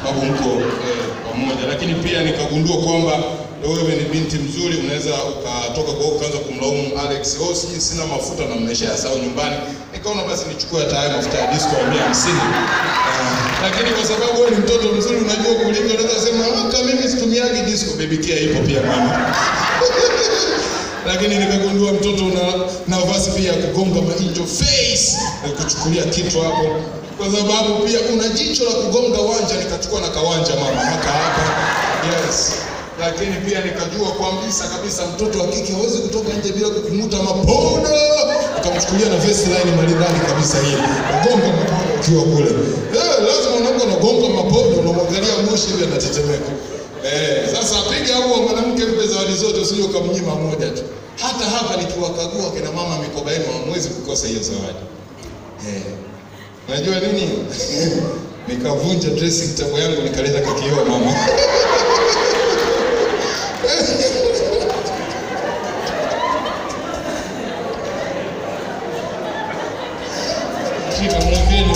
sababu mko eh, pamoja, lakini pia nikagundua kwamba wewe ni binti mzuri, unaweza ukatoka kwa huko ukaanza kumlaumu Alex, oh, si sina mafuta na mmeshayasahau nyumbani. Nikaona basi nichukue hata haya mafuta ya disco ya mia hamsini. Ah, lakini kwa sababu wewe ni mtoto mzuri, unajua kulinga, unaweza kusema ah, kama mimi situmiagi disco, baby care ipo pia mama lakini nikagundua mtoto una nafasi pia ya kugonga mainjo face na kuchukulia kitu hapo, kwa sababu pia una jicho la kugonga wanja. Nikachukua na kawanja mama haka hapa, yes. Lakini pia nikajua kabisa kabisa mtoto wa kike hawezi kutoka nje bila kukumuta mapodo. Nikamchukulia na vest line maridadi kabisa hii, nagonga mapodo ukiwa kule. Eh, lazima unakuwa unagonga mapodo, unamwangalia moshi hivi anatetemeka. Eh, sasa piga huo mwanamke, mpe zawadi zote, usije ukamnyima moja tu. Hata hapa nikiwakagua kina mama mikoba yenu, hamwezi kukosa hiyo zawadi. Eh, unajua nini? Nikavunja dressing table yangu nikaleta kakioo mama. Shika mwekeni.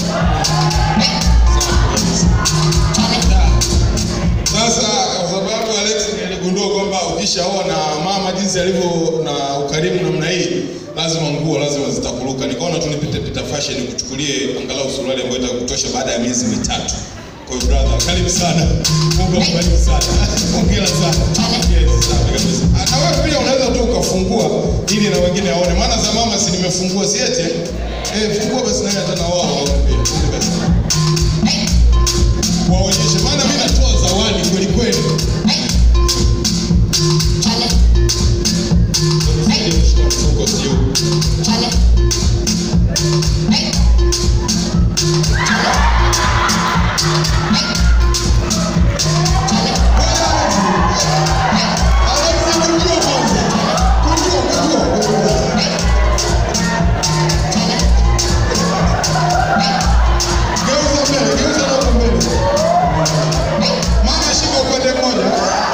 Sasa kwa sababu Alex niligundua kwamba ukishaoa na mama jinsi alivyo na ukarimu namna hii, lazima nguo lazima zitakuruka. Nikaona tu nipite pita fashion kuchukulie angalau suruali ambayo itakutosha baada ya miezi mitatu. Kwa hiyo brother, karibu sana. Mungu akubariki sana. Hongera sana. Yes, safi kabisa. Na wewe pia unaweza tu ukafungua ili na wengine waone. Maana za mama si nimefungua si eti? Eh, fungua basi naye hata na wao waone pia. Twende basi. Waonyeshe maana mimi natoa zawadi kweli kweli. Mfuko sio. Alex, kunjua kwanza. Kunjua, kunjua, kunjua. Geuza mbele, geuza hapo mbele. Mama shika upande mmoja.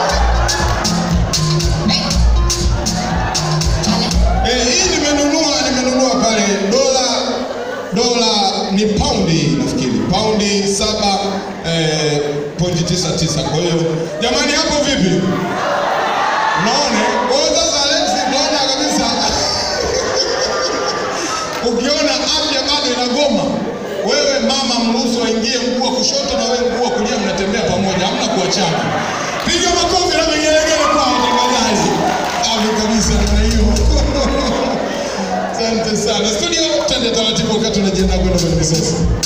Eh, hii nimenunua nimenunua pale dola dola ni paundi nafikiri paundi saba eh, pointi tisa tisa. Kwa hiyo jamani, hapo vipi? Unaona? Kwa hiyo sasa Alex, unaona kabisa ukiona afya bado inagoma, wewe mama, mruhusu waingie mguu wa kushoto na wewe mguu wa kulia, mnatembea pamoja, hamna kuachana. Piga makofi na vigelegele kwa watangazaji. Safi kabisa na hiyo. Asante sana. Studio, twende taratibu wakati tunajiandaa kwenda kwenye misasa.